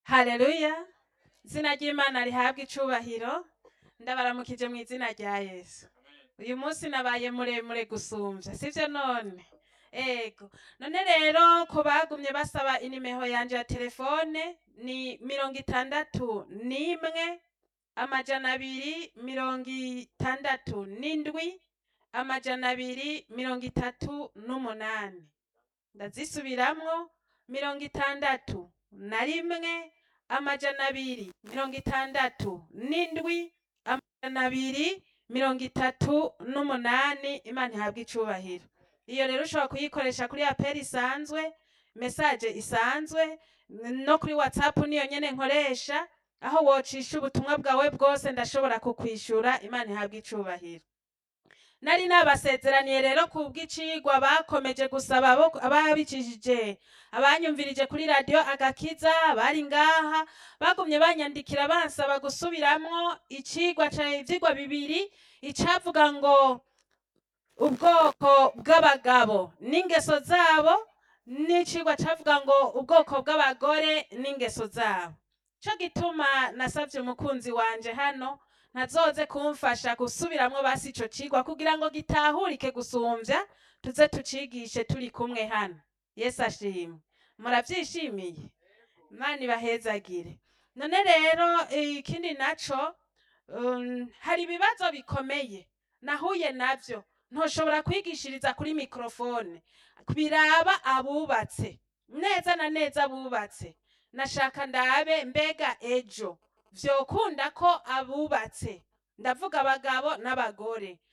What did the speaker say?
haleluya izina ry'imana rihabwa icubahiro ndabaramukije mu izina rya yesu uyu munsi nabaye muremure gusumvya sivyo none ego none rero ku bagumye basaba inimero yanje ya telefone ni mirongo itandatu n'imwe amajana abiri mirongo itandatu n'indwi amajana abiri mirongo itatu n'umunani ndazisubiramwo mirongo itandatu na rimwe amajana abiri mirongo itandatu n'indwi amajana abiri mirongo itatu n'umunani imana ihabwa icubahiro iyo rero ushobora kuyikoresha kuri aperi isanzwe mesaje isanzwe no kuri whatsapp niyo nyene nkoresha aho wocisha ubutumwa bwawe bwose ndashobora kukwishura imana ihabwa icubahiro nari nabasezeraniye rero ku bw'icigwa bakomeje gusaba abo- ababicishije abanyumvirije kuri radiyo agakiza bari ngaha bagumye banyandikira bansaba gusubiramwo icigwa ca ivyigwa bibiri icavuga ngo ubwoko bw'abagabo n'ingeso zabo n'icigwa cavuga ngo ubwoko bw'abagore n'ingeso zabo co gituma nasavye umukunzi wanje hano ntazoze kumfasha gusubiramwo basi ico cigwa kugira ngo gitahurike gusumvya tuze tucigishe turi kumwe hano yesu ashimwe muravyishimiye imana ibahezagire none rero ikindi naco um, hari ibibazo bikomeye nahuye navyo ntoshobora kwigishiriza kuri mikrofone biraba abubatse neza na neza abubatse nashaka ndabe mbega ejo vyokunda ko abubatse ndavuga abagabo n'abagore